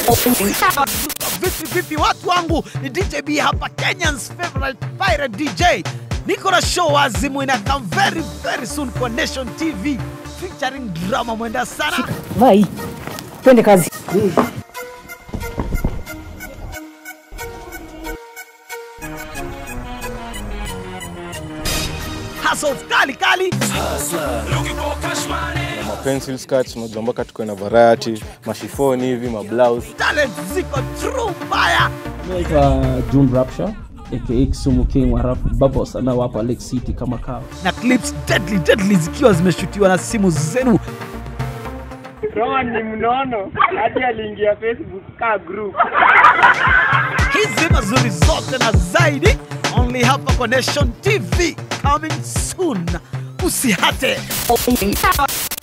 Vipi vipi watu wangu, ni DJ B hapa, Kenyan's favorite pirate DJ. Niko na show wazimu ina come very very soon kwa Nation TV featuring drama mwenda sana. Vai, twende kazi. Hustles kali kali, ma pencil skirts unajua mpaka tuko na variety mashifoni hivi mablouse talent ziko true mbaya. Naitwa June Rapture aka Kisumu King wa rap Babos anaowapa Lake City kama kawa. na clips deadly deadly zikiwa zimeshutiwa na simu zenu. Roman ni mnono hadi aliingia Facebook ka group. Hizi mazuri zote na zaidi only hapa kwa Nation TV coming soon. Usihate.